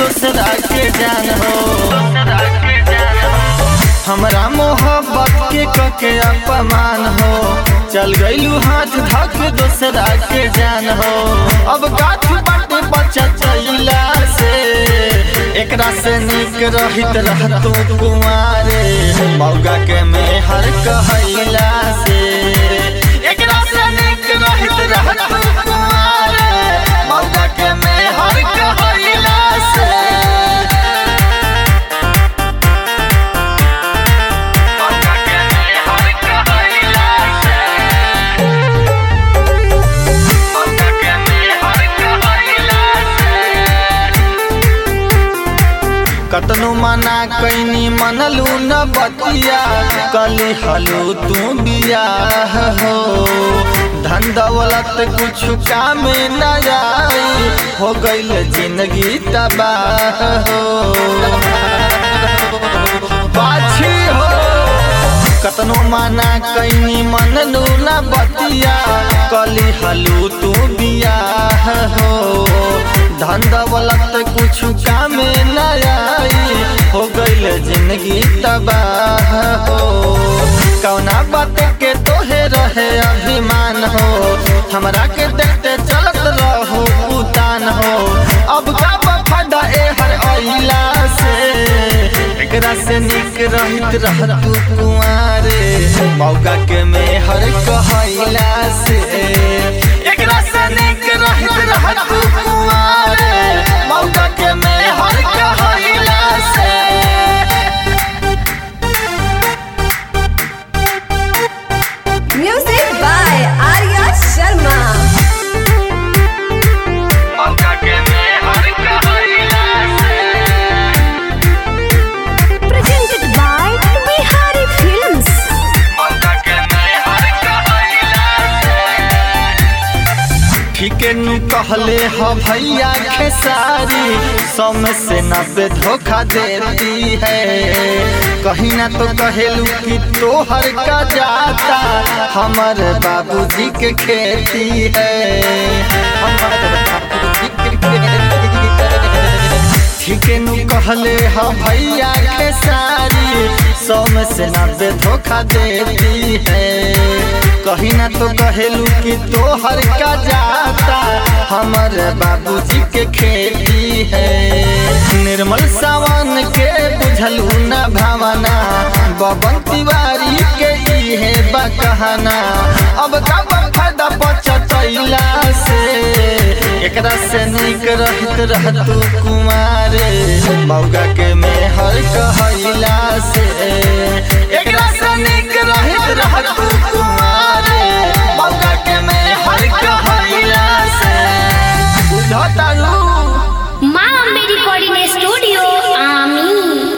दूसरा के जान हो हमरा मोहब्बत के कके अपमान हो चल गईलू हाथ धक दूसरा के जान हो अब गाछ बाटे बच्चा चैला से एकरा से निक रहित रहतो कुमारे मौगा के में हर कहैला से एकरा से निक रहित रहतो कुमारे मौगा के में हर कहैला से मौगा के में हर कहैला से मौगा के में हर कहैला से कतनो मना कैनी मनलू न बतिया कली हलू तू बियाह हो धन दौलत कुछ काम न आई हो गईल जिंदगी तबाह हो पाछी हो कतनो माना कैनी मनलू न बतिया कली हलू तू बियाह हो धन दौलत कुछ काम न आई हो गईल जिंदगी तबाह हो कौना बात के तोहे रहे अभिमान हो हमरा के देखते चलत रहो उतान हो अब का बफादा ए हर अइला से एकरा से निक रहित रहतू कुआरे मौका के में हर कहैला से एकरा से निक रहित रहतू कुआरे मौका के में हर कहैला से Music by Arya Sharma. मौका के में हर कहैला से Presented by Bihari Films. मौका के में हर कहैला से ठीके नु कहले ह भैया खेसारी सम से नब्बे धोखा देती है कहीं ना तो कहेलू कि तोहर का जाता हमर बाबूजी के खेती है हमर बाबूजी के खेती है ठीके नु कहले ह भैया के सारी सौ में से नब्बे धोखा देती है कहीं ना तो कहेलू कि तोहर का जाता हमर बाबूजी के खेती है निर्मल सावन के बुझलू न भावना बबन तिवारी के इहे बकहना अब का फायदा बचतैला से एकरा से निक रहित रहतू कुमारे मौगा के में हर कहैला से